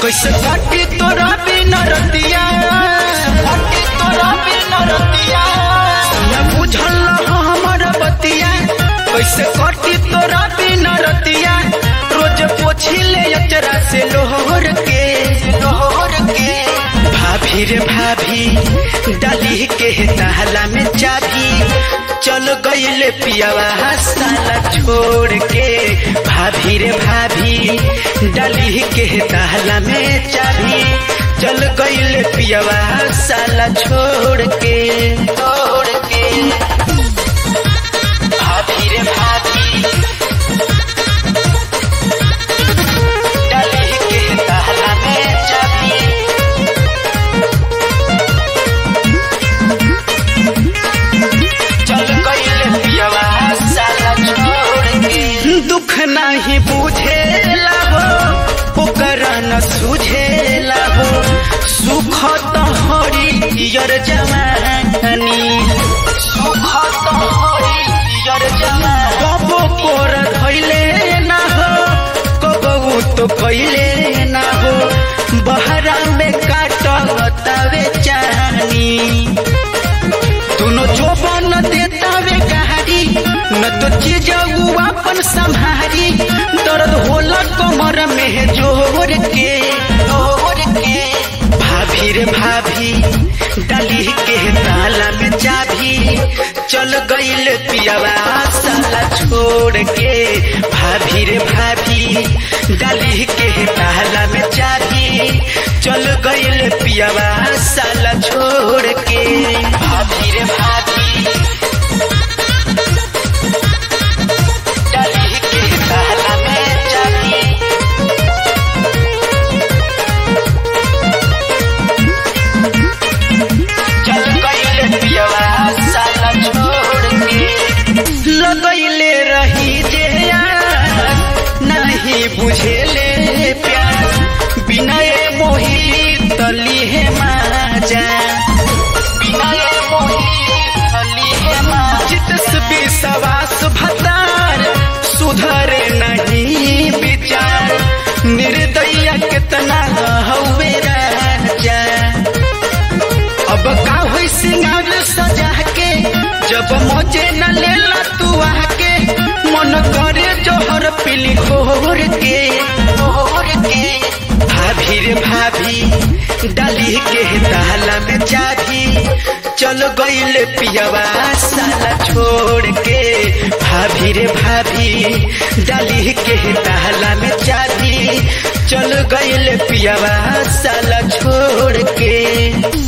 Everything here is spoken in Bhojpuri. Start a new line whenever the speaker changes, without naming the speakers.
कैसे काटी तोरा बिना रतिया काटी तोरा बिना रतिया न बुझल हमर बतिया कैसे काटी तोरा बिना रतिया रोज पोछी ले अचरा से लोहर के लोहर के भाभी रे भाभी डाली के ताला में चाबी चल गईले पियावा साला छोड़ के भाभी रे भाभी डाली के ताला में चाबी चल गईले पियावा साला छोड़ के छोड़ के भाभी रे भाभी डाली के ताला में चाबी चल गईले पियावा साला छोड़ के दुख नाही बुझेला हो ओकर न सुझेला हो सुख त हरियर जवानी सुख त हरियर जवानी कबो कोर धैले ना हो कबो तो कैले ना हो बहरा में काटतावे चानी दोनों जोबन देता वे गहारी न तो चीज अपन संभारी दर्द होला कमर में जोर के जोर के भाभी रे भाभी डाली के ताला में चाबी चल गईल पियावा साला छोड़ के भाभी रे भाभी डाली के ताला में चाबी चल गईल पियावा साला छोड़ के भाभी रे भाभी डाली के ताला में चाबी चल गईल पियावा साला छोड़ के लगैले रही जे यार नहीं बुझेले प्यार बिनय मोही तली है माजा बिनय मोही तली है माजा चितस विश्वास भतार सुधरे नहीं विचार निर्दया कितना हवे राजा अब का होई सिंगार सजा के जब मजे न लेला तू आके मन करे जोहर पीली घोर के घोर के भाभी रे भाभी डाली के ताला में चाबी चल गईल पियावा साला छोड़ के भाभी रे भाभी डाली के ताला में चाबी चल गईल पियावा साला छोड़ के